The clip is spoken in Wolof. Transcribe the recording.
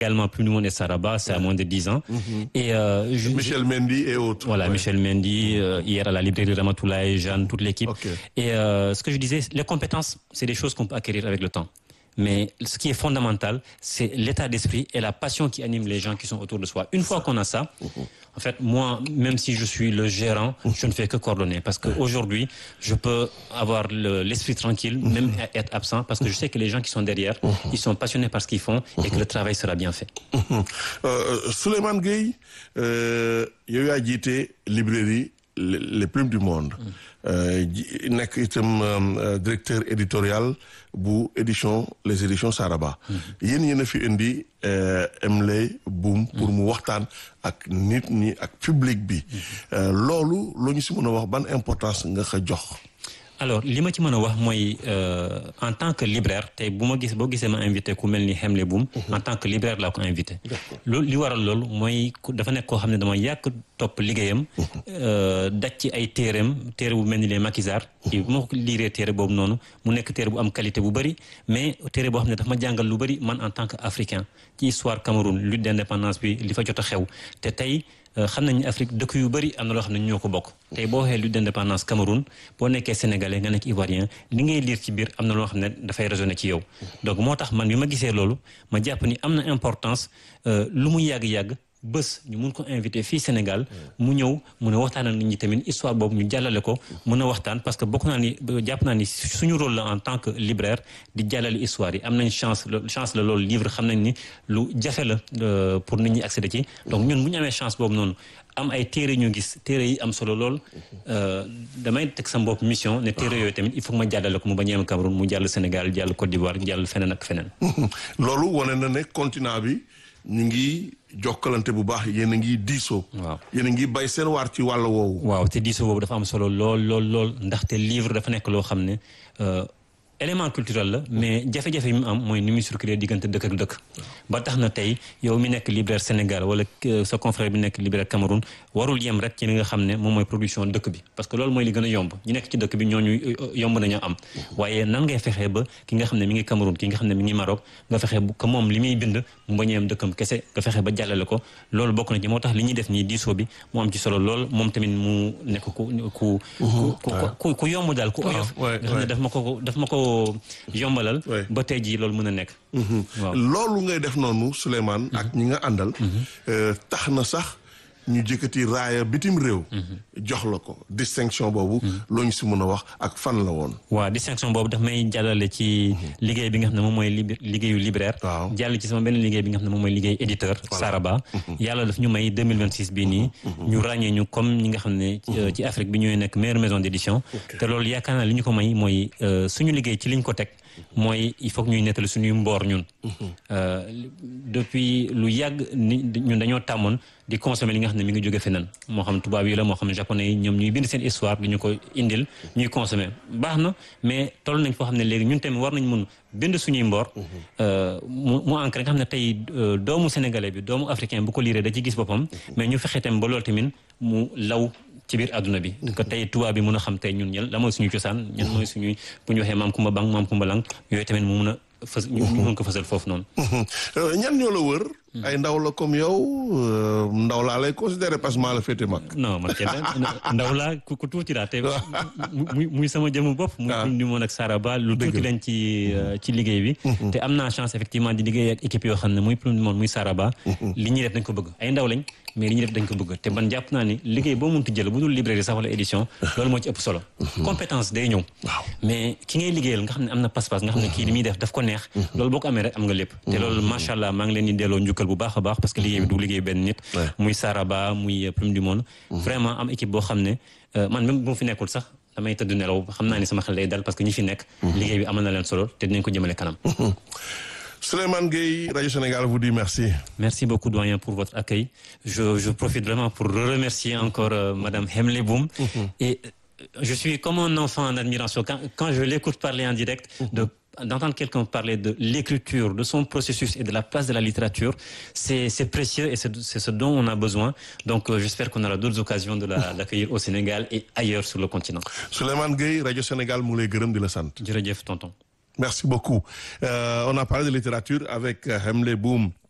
également plus du monde et Saraba, c'est à moins de 10 ans. Et euh, je- Michel Mendy et autres. voilà, Ouais. Michel Mendy, euh, hier à la librairie Ramatoulaye, Jeanne, toute l'équipe. Ok. Et euh, ce que je disais, les compétences, c'est des choses qu'on peut acquérir avec le temps. Mais ce qui est fondamental, c'est l'état d'esprit et la passion qui anime les gens qui sont autour de soi. Une fois qu'on a ça, en fait, moi, même si je suis le gérant, je ne fais que coordonner. Parce qu'aujourd'hui, je peux avoir le- l'esprit tranquille, même être absent, parce que je sais que les gens qui sont derrière, ils sont passionnés par ce qu'ils font et que le travail sera bien fait. Euh, Souleymane Gueye euh, yow yaa jiite librairie les les plumes du monde Euh, ji- nekk itam euh, directeur éditorial bu édition les éditions Saraba yéen yéen a fi indi euh, Emile Boum pour mu waxtaan ak nit ñi ak public bi Euh, loolu loo ñu si mën a wax ban importance nga ko jox alors li ma ci mën a wax mooy euh, en tant que libraire tey bu ma gis boo gisee ma invité ku mel ni Hemle Boum en tant que libraire laa ko invité loolu li waral loolu mooy ku- dafa nekk koo xam ne dama yàgg topp liggéeyam euh, daj ci ay téereem téere bu mel ni les maquisards yi bu ma ko liiree téere boobu noonu mu nekk téere bu am qualité bu bëri mais téere boo xam ne dafa ma jàngal lu bëri man en tant que africain ci histoire Cameroun lutte d'indépendance bi li fa jot a xew te tey Euh, xam nañu Afrique dëkk yu bëri am na loo xam ne ñoo ko bokk tey boo waxee lutte d'indépendance Cameroun boo nekkee sénégalais nga nekk ivoirien li ngay lire ci biir am na loo xam ne dafay résonner ci yow donc moo tax man bi ma gisee loolu ma jàpp ni am na importance euh, lu mu yàgg-yàgg bés ñu mun ko invité fii Sénégal mu ñëw mun a waxtaan ak nit ñi tamit histoire boobu ñu jàllale ko mun a waxtaan parce que bokk naa ni jàpp naa ni suñu rôle la en tant que libraire di jàllale histoire yi am nañ chance lo- chance la loolu livre xam nañ ni lu jafe la euh, pour nit ñi accéder ci donc ñun bu ñu amee chance boobu noonu am ay téere ñu gis téere yi am solo lool euh, damay teg sa bopp mission ne téere yooyu tamit il faut que ma jàllale ko mu bañ a yem Cameroun mu jàll Sénégal jàll Côte d'Ivoire jàll feneen ak feneen loolu wane na ne continent bi ñu ngi jokkalante bu baax yéen a ngi diisoo Waaw. yéen a ngi bay seen waar ci wàll woowu waaw te diisoo boobu dafa am solo lool lool lool ndaxte livre dafa nekk loo xam ne euh, élément culturel la mais jafe-jafe yi mu am mooy ni muy circuler diggante dëkk ak dëkk ba tax na tey yow mi nekk libraire Sénégal wala euh, sa confrère bi nekk libraire Cameroun warul yem rek ci li nga xam ne moom mooy production dëkk bi parce que loolu mooy li gën a yomb ñi nekk ci dëkk bi ñooñu euh, yomb nañoo am waaye nan ngay fexee ba ki nga xam ne mi ngi Cameroun ki nga xam ne mi ngi Maroc nga fexe bu que moom li muy bind mu bañ a yem dëkkam kese nga fexe ba jàllale ko loolu bokk na ci moo tax li ñuy def nii diisoo bi mu am ci solo lool moom tamit mu nekk ku ku ku ku ku ku yomb daal ku oyof ouais, nga xam ne ouais. daf ma ko daf ma ko yombalal Ouais. ba tey jii loolu mën a nekk waaw loolu ngay def noonu Souleymane ak ñi nga àndal euh, tax na sax ñu jëkkati raaya bitim réew jox la ko distinction boobu loo ñu si mën a wax ak fan la woon waaw distinction boobu daf may jàllale ci liggéey bi nga xam ne moom mooy lib- liggéeyu libraire Waaw. jàll ci sama benn liggéey bi nga xam ne moom mooy liggéey éditeur Saraba yàlla daf ñu may 2026 bii nii ñu ràññee ñu comme ñi nga xam ne ci- euh, ci Afrique bi ñooy nekk meilleure maison d'édition te loolu yaakaar naa li ñu ko may mooy euh, suñu liggéey ci liñ ko teg mooy il faut que ñuy nettali suñuy mboor ñun Euh, depuis lu yàgg ni ñun dañoo tàmmoon di consommer li nga xam ne mi ngi jóge feneen moo xam tubaab yi la moo xam japonais yi ñoom ñuy bind seen histoire di ñu ko indil ñuy consommer baax na mais toll nañ foo xam ne léegi ñun tamit war nañ mun bind suñuy mboor euh, mu mu ancré nga xam ne tey euh, doomu sénégalais bi doomu africain bu ko liiree da ci gis boppam mais ñu fexe tamit ba loolu tamit mu law ci biir àdduna bi que tey tubaab bi mun a xam tey ñun ñen la mooy suñu cosaan ñen mooy suñuy bu ñu waxee maam kumba bang maam kumba lang yooyu tamit mu mun a fës ñu ñu mun ko fësal foofu noonu Euh, ñan ñoo la wër ay ndaw la comme yow euh, ndaw laa lay considéré parce que maa la féete mag non man kenn ndaw laa ku ku tuuti laa te muy muy sama jëmu bopp muy Ah. Coupe du monde ak Saraba lu tuuti leen ci euh, ci liggéey bi te am naa chance effectivement di liggéey ak équipe yoo xam ne muy Coupe du monde muy Saraba li ñuy def dañ ko bëgg ay ndaw lañ mais li ñuy def dañ ko bëgg te man jàpp naa ni liggéey boo munti jël bu dul librairie sax wala édition loolu moo ci ëpp solo compétence day ñëw waaw mais ki ngay liggéeyal nga xam ne am na pas-pas nga xam ne kii li muy def daf ko neex loolu boo ko amee rek am nga lépp te loolu macha allah maa ngi leen di delloo njukkal bu baax a baax parce que liggéey bi du liggéey benn nit Ouais. muy Saraba muy euh, Plume du Monde vraiment am équipe boo xam ne euh, man même bu ma fi nekkul sax damay tëdd nelaw xam naa ni sama xel day dal parce que ñi fi nekk liggéey bi amal na leen solo te dinañ ko jëmale kanam Souleymane Gueye Radio Sénégal vous dit merci Merci beaucoup, doyen, pour votre accueil. Je, je profite vraiment pour remercier encore euh, Madame Hemle Boum. Et euh, je suis comme un enfant en admiration. Quand, quand je l'écoute parler en direct, de d'entendre quelqu'un parler de l'écriture, de son processus et de la place de la littérature, c'est c'est précieux et c'est c'est ce dont on a besoin. Donc euh, j'espère qu'on aura d'autres occasions de la- l'accueillir au Sénégal et ailleurs sur le continent. Souleymane Gueye Radio Sénégal mu lay gërëm di la sant Jërëjëf, tonton. Merci beaucoup. Euh, on a parlé de littérature avec euh, Hemle Boum,